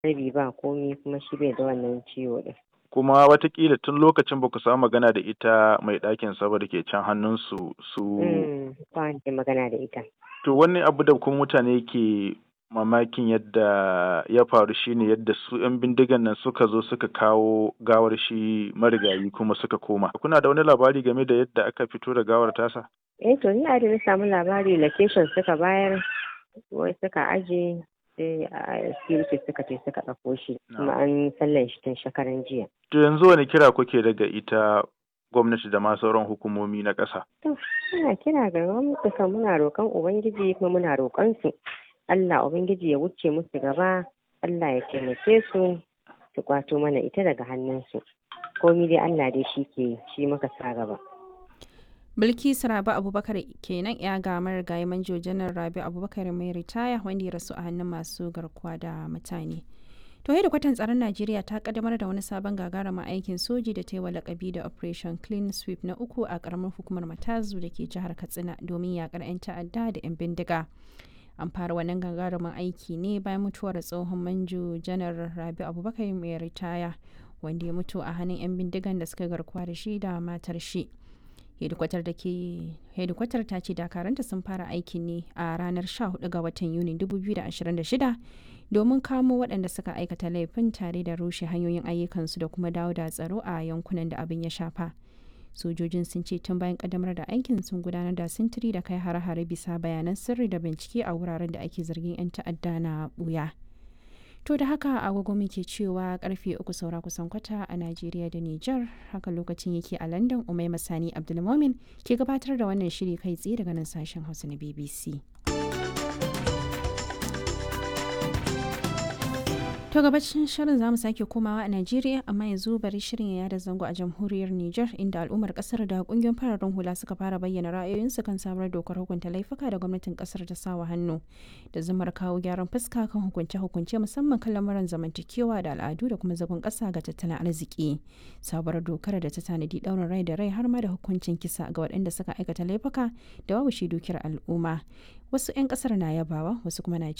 rabi ba komi kuma shi bai da wannan ciwo din kuma watakila tun lokacin ba ku samu magana da ita mai ɗakin saboda ke can hannunsu su ba ke magana da ita to wani abu da kuma mutane ke mamakin yadda ya faru shine yadda su 'yan bindigan nan suka zo suka kawo gawar shi marigayi kuma suka koma kuna da wani labari game da yadda aka fito da gawar tasa eh to ni da na samu labari location suka bayar wai suka aje sai a security suka ce suka ɗauko shi kuma an sallan shi tun shekaran jiya to yanzu wani kira kuke daga ita gwamnati da ma sauran hukumomi na ƙasa to muna kira ga gwamnati kan muna roƙon ubangiji kuma muna roƙon su Allah ubangiji ya wuce musu gaba Allah ya taimake su su kwato mana ita daga hannunsu komi dai Allah dai shi ke shi muka sa gaba Bilkisu Rabi Abubakar kenan ya ga marigayi manjo janar Rabi Abubakar mai ritaya wanda ya rasu a hannun masu garkuwa da mutane. To da kwatan tsaron Najeriya ta kaddamar da wani sabon gagarumin aikin soji da ta yi wa lakabi da Operation Clean Sweep na uku a karamar hukumar Matazu da ke jihar Katsina domin yakar 'yan ta'adda da 'yan bindiga. An fara wannan gagarumin aiki ne bayan mutuwar tsohon manjo janar Rabi Abubakar mai ritaya wanda ya mutu a hannun 'yan bindigan da suka garkuwa da shi da matar shi. hedikwatar da ke hedikwatar ta ce dakaranta sun fara aikin ne a ranar 14 ga watan yuni 2026 domin kamo waɗanda suka aikata laifin tare da rushe hanyoyin ayyukansu da kuma dawo da tsaro a yankunan da abin ya shafa sojojin sun ce tun bayan kaddamar da aikin sun gudanar da sintiri da kai hare-hare bisa bayanan sirri da bincike a wuraren da ake zargin 'yan ta'adda na buya. To da haka agogo muke cewa karfe uku saura kusan kwata a Najeriya da Nijar haka lokacin yake a London Umai Masani Abdulmomin ke gabatar da wannan shiri kai tsaye daga nan sashen Hausa na BBC. To gabacin shirin zamu sake komawa a Najeriya amma yanzu bari shirin ya da zango a jamhuriyar Nijar inda al'ummar kasar da kungiyoyin fararen hula suka fara bayyana ra'ayoyinsu kan sabuwar dokar hukunta laifuka da gwamnatin kasar ta sawa hannu da zumar kawo gyaran fuska kan hukunce-hukunce musamman kan lamuran zamantakewa da al'adu da kuma zagon kasa ga tattalin arziki. Sabuwar dokar da ta tanadi daurin rai da rai har ma da hukuncin kisa ga waɗanda suka aikata laifuka da babu shi dukiyar al'umma. Wasu 'yan kasar na yabawa wasu kuma na